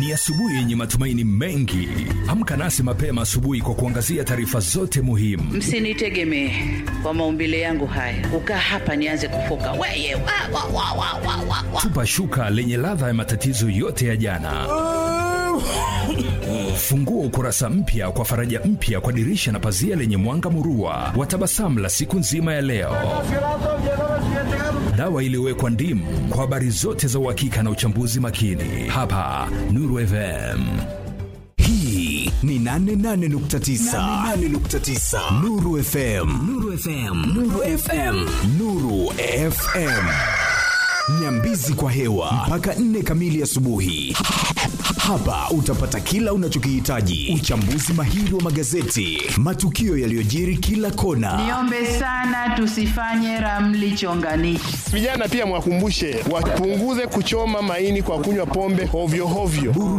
Ni asubuhi yenye matumaini mengi. Amka nasi mapema asubuhi kwa kuangazia taarifa zote muhimu. msinitegemee kwa maumbile yangu haya kukaa hapa nianze kufoka weye wa, wa, wa, wa, wa, wa, wa. Tupa shuka lenye ladha ya matatizo yote ya jana. Fungua ukurasa mpya kwa faraja mpya kwa dirisha na pazia lenye mwanga murua wa tabasamu la siku nzima ya leo. Dawa iliyowekwa ndimu kwa habari zote za uhakika na uchambuzi makini hapa Nuru FM. hii ni 88.9 Nuru FM Nuru FM Nuru FM Nuru FM Nyambizi kwa hewa mpaka 4 kamili asubuhi. Hapa utapata kila unachokihitaji: uchambuzi mahiri wa magazeti, matukio yaliyojiri kila kona, niombe sana tusifanye ramli chonganishi Vijana pia mwakumbushe wapunguze kuchoma maini kwa kunywa pombe hovyo hovyo.